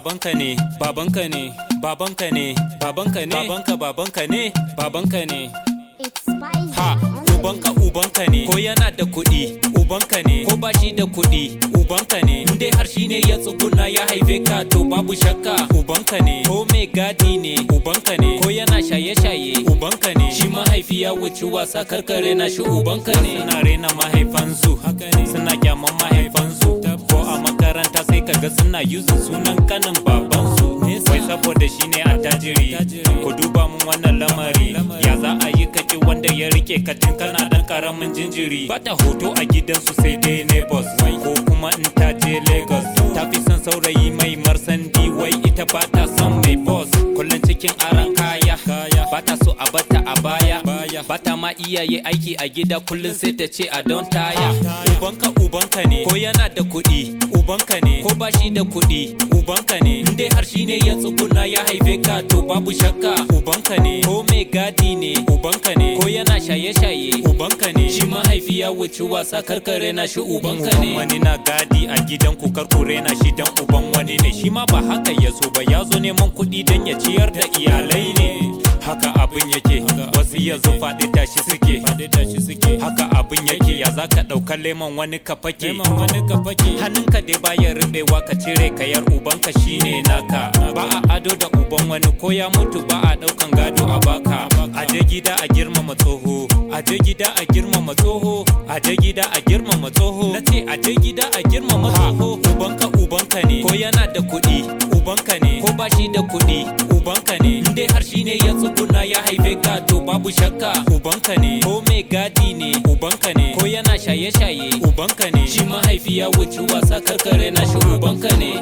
babanka ne babanka ne babanka ne babanka ne babanka babanka ne babanka ne It's spicy. ha ubanka ubanka ne ko yana da kuɗi ubanka ne ko ba shi da kuɗi ubanka ne in dai har shi ne ya tsuguna ya haife ka to babu shakka ubanka ne ko mai gadi ne ubanka ne ko yana shaye-shaye ubanka ne shi mahaifi ya wuce wasa karkare na shi ubanka ne suna rena mahaifansu suna kyaman mahaifansu ko a makaranta sai kaga suna yuzin sunan kanin babansu wai saboda shi ne attajiri ku duba mun wannan lamari ya za a yi kaki wanda ya rike katin kana dan karamin jinjiri bata hoto a gidansu sai dai neighbors ko kuma in ta je lagos ta fi son saurayi mai marsandi wai ita bata son mai boss kullum cikin aran kaya bata so a bata a baya bata ma iyaye aiki a gida kullum sai ta ce a don taya ubanka ubanka ne ko yana da kuɗi ubanka ne ko ba shi da kuɗi ubanka ne in dai har shi ne ya tsuguna ya haife ka to babu shakka ubanka ne ko mai gadi ne ubanka ne ko yana shaye-shaye ubanka ne shi mahaifi ya wuce wasa karkare na shi ubanka ne wani na gadi a gidan ku karkure na shi dan uban wani ne shi ma ba haka ya so ba ya zo neman kuɗi dan ya ciyar da iyalai ne haka abin yake wasu yanzu faɗi tashi suke haka abin yake ya za ka ɗauka lemon wani ka fake hannunka dai bayan rubewa ka cire kayar ubanka shine naka ba a ado da uban wani ko ya mutu ba a ɗaukan gado a baka a je gida a girmama tsoho a je gida a girmama tsoho a je gida a girmama tsoho na ce a je gida a girmama tsoho ubanka ubanka ne ko yana da kuɗi ubanka ne ko ba shi da kuɗi ubanka ne in dai har shi ne ya tsuguna ya haife ka to babu shakka ubanka ne ko mai gadi ne ubanka ne ko yana shaye-shaye ubanka ne shi mahaifi ya wuce wasa karkare na shi ubanka ne